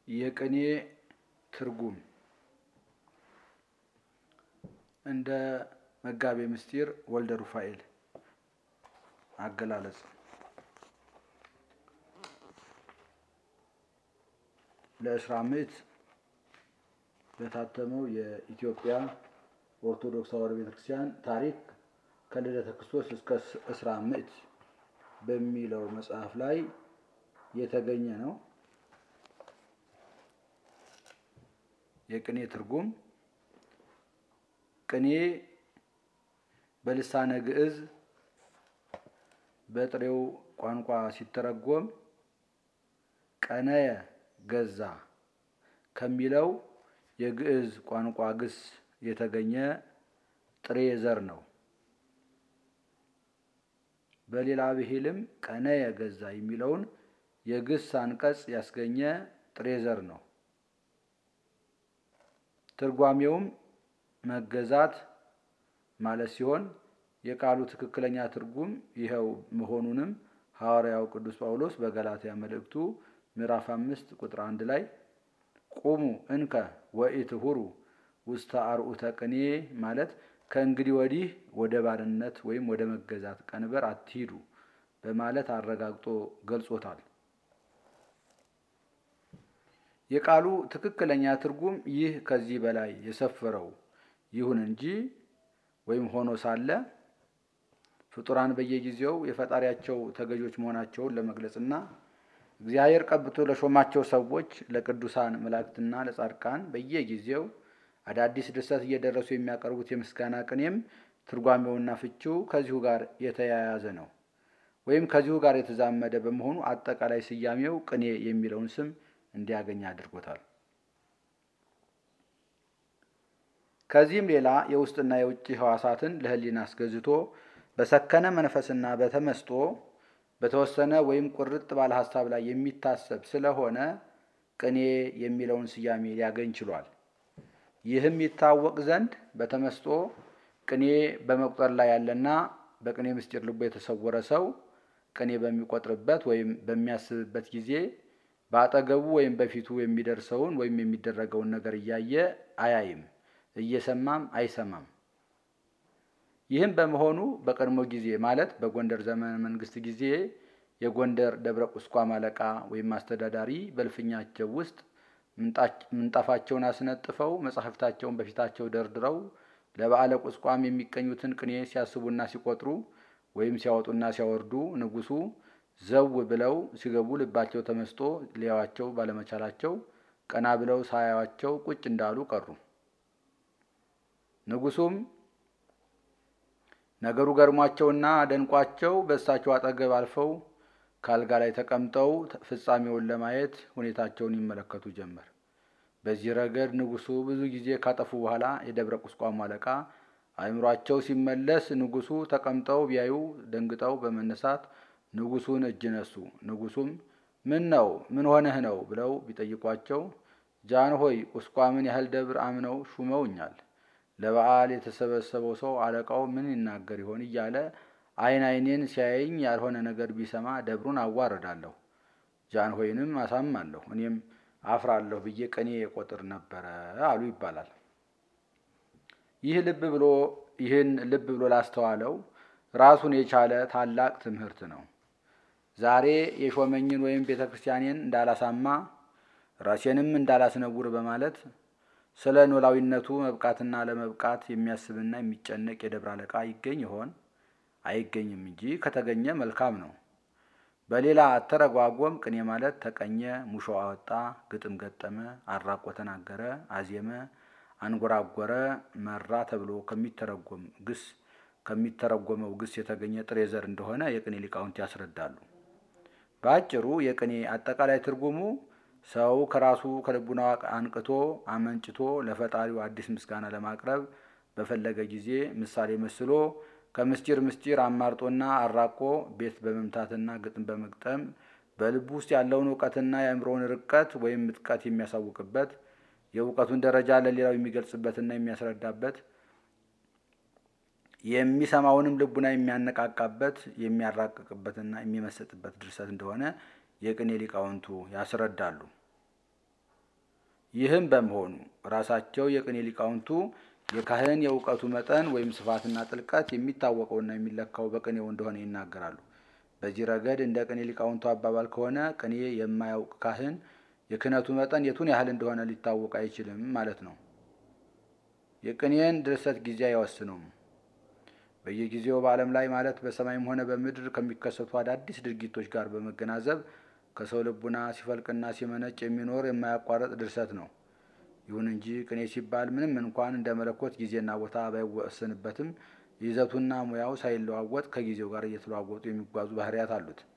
የቅኔ ትርጉም እንደ መጋቤ ምስጢር ወልደ ሩፋኤል አገላለጽ ለእስራ ምዕት በታተመው የኢትዮጵያ ኦርቶዶክስ ተዋሕዶ ቤተክርስቲያን ታሪክ ከልደተ ክርስቶስ እስከ እስራ ምዕት በሚለው መጽሐፍ ላይ የተገኘ ነው። የቅኔ ትርጉም ቅኔ በልሳነ ግዕዝ በጥሬው ቋንቋ ሲተረጎም ቀነየ ገዛ ከሚለው የግዕዝ ቋንቋ ግስ የተገኘ ጥሬ ዘር ነው። በሌላ ብሂልም ቀነየ ገዛ የሚለውን የግስ አንቀጽ ያስገኘ ጥሬ ዘር ነው። ትርጓሜውም መገዛት ማለት ሲሆን የቃሉ ትክክለኛ ትርጉም ይኸው መሆኑንም ሐዋርያው ቅዱስ ጳውሎስ በገላትያ መልእክቱ ምዕራፍ አምስት ቁጥር አንድ ላይ ቁሙ እንከ ወኢትሁሩ ውስተ አርዑተ ቅኔ ማለት ከእንግዲህ ወዲህ ወደ ባርነት ወይም ወደ መገዛት ቀንበር አትሂዱ በማለት አረጋግጦ ገልጾታል። የቃሉ ትክክለኛ ትርጉም ይህ ከዚህ በላይ የሰፈረው ይሁን እንጂ ወይም ሆኖ ሳለ ፍጡራን በየጊዜው የፈጣሪያቸው ተገዦች መሆናቸውን ለመግለጽና እግዚአብሔር ቀብቶ ለሾማቸው ሰዎች ለቅዱሳን መላእክትና ለጻድቃን በየጊዜው አዳዲስ ድርሰት እየደረሱ የሚያቀርቡት የምስጋና ቅኔም ትርጓሜውና ፍቺው ከዚሁ ጋር የተያያዘ ነው ወይም ከዚሁ ጋር የተዛመደ በመሆኑ አጠቃላይ ስያሜው ቅኔ የሚለውን ስም እንዲያገኝ አድርጎታል። ከዚህም ሌላ የውስጥና የውጭ ሕዋሳትን ለሕሊና አስገዝቶ በሰከነ መንፈስና በተመስጦ በተወሰነ ወይም ቁርጥ ባለ ሀሳብ ላይ የሚታሰብ ስለሆነ ቅኔ የሚለውን ስያሜ ሊያገኝ ችሏል። ይህም ይታወቅ ዘንድ በተመስጦ ቅኔ በመቁጠር ላይ ያለና በቅኔ ምስጢር ልቦ የተሰወረ ሰው ቅኔ በሚቆጥርበት ወይም በሚያስብበት ጊዜ በአጠገቡ ወይም በፊቱ የሚደርሰውን ወይም የሚደረገውን ነገር እያየ አያይም፣ እየሰማም አይሰማም። ይህም በመሆኑ በቀድሞ ጊዜ ማለት በጎንደር ዘመነ መንግስት ጊዜ የጎንደር ደብረ ቁስቋም አለቃ ወይም አስተዳዳሪ በልፍኛቸው ውስጥ ምንጣፋቸውን አስነጥፈው መጻሕፍታቸውን በፊታቸው ደርድረው ለበዓለ ቁስቋም የሚቀኙትን ቅኔ ሲያስቡና ሲቆጥሩ ወይም ሲያወጡና ሲያወርዱ ንጉሡ ዘው ብለው ሲገቡ ልባቸው ተመስጦ ሊያዋቸው ባለመቻላቸው ቀና ብለው ሳያዋቸው ቁጭ እንዳሉ ቀሩ። ንጉሡም ነገሩ ገርሟቸውና ደንቋቸው በእሳቸው አጠገብ አልፈው ከአልጋ ላይ ተቀምጠው ፍጻሜውን ለማየት ሁኔታቸውን ይመለከቱ ጀመር። በዚህ ረገድ ንጉሡ ብዙ ጊዜ ካጠፉ በኋላ የደብረ ቁስቋሙ አለቃ አእምሯቸው ሲመለስ ንጉሡ ተቀምጠው ቢያዩ ደንግጠው በመነሳት ንጉሡን እጅ ነሱ። ንጉሡም ምን ነው ምን ሆነህ ነው ብለው ቢጠይቋቸው ጃን ሆይ ቁስቋምን ያህል ደብር አምነው ሹመውኛል ለበዓል የተሰበሰበው ሰው አለቃው ምን ይናገር ይሆን እያለ ዓይን ዓይኔን ሲያየኝ ያልሆነ ነገር ቢሰማ ደብሩን አዋርዳለሁ፣ ጃንሆይንም አሳማለሁ፣ እኔም አፍራለሁ ብዬ ቅኔ የቆጥር ነበረ አሉ ይባላል። ይህ ልብ ብሎ ይህን ልብ ብሎ ላስተዋለው ራሱን የቻለ ታላቅ ትምህርት ነው። ዛሬ የሾመኝን ወይም ቤተ ክርስቲያኔን እንዳላሳማ ራሴንም እንዳላስነውር በማለት ስለ ኖላዊነቱ መብቃትና ለመብቃት የሚያስብና የሚጨነቅ የደብረ አለቃ ይገኝ ይሆን? አይገኝም እንጂ ከተገኘ መልካም ነው። በሌላ አተረጓጎም ቅኔ ማለት ተቀኘ፣ ሙሾ አወጣ፣ ግጥም ገጠመ፣ አራቆ ተናገረ፣ አዜመ፣ አንጎራጎረ፣ መራ ተብሎ ከሚተረጎም ግስ ከሚተረጎመው ግስ የተገኘ ጥሬ ዘር እንደሆነ የቅኔ ሊቃውንት ያስረዳሉ። በአጭሩ የቅኔ አጠቃላይ ትርጉሙ ሰው ከራሱ ከልቡናው አንቅቶ አመንጭቶ ለፈጣሪው አዲስ ምስጋና ለማቅረብ በፈለገ ጊዜ ምሳሌ መስሎ ከምስጢር ምስጢር አማርጦና አራቆ ቤት በመምታትና ግጥም በመግጠም በልቡ ውስጥ ያለውን እውቀትና የአእምሮውን ርቀት ወይም ምጥቀት የሚያሳውቅበት የእውቀቱን ደረጃ ለሌላው የሚገልጽበትና የሚያስረዳበት የሚሰማውንም ልቡና የሚያነቃቃበት የሚያራቅቅበትና የሚመሰጥበት ድርሰት እንደሆነ የቅኔ ሊቃውንቱ ያስረዳሉ። ይህም በመሆኑ ራሳቸው የቅኔ ሊቃውንቱ የካህን የእውቀቱ መጠን ወይም ስፋትና ጥልቀት የሚታወቀውና የሚለካው በቅኔው እንደሆነ ይናገራሉ። በዚህ ረገድ እንደ ቅኔ ሊቃውንቱ አባባል ከሆነ ቅኔ የማያውቅ ካህን የክህነቱ መጠን የቱን ያህል እንደሆነ ሊታወቅ አይችልም ማለት ነው። የቅኔን ድርሰት ጊዜ አይወስነውም። በየጊዜው በዓለም ላይ ማለት በሰማይም ሆነ በምድር ከሚከሰቱ አዳዲስ ድርጊቶች ጋር በመገናዘብ ከሰው ልቡና ሲፈልቅና ሲመነጭ የሚኖር የማያቋርጥ ድርሰት ነው። ይሁን እንጂ ቅኔ ሲባል ምንም እንኳን እንደ መለኮት ጊዜና ቦታ ባይወሰንበትም ይዘቱና ሙያው ሳይለዋወጥ ከጊዜው ጋር እየተለዋወጡ የሚጓዙ ባህርያት አሉት።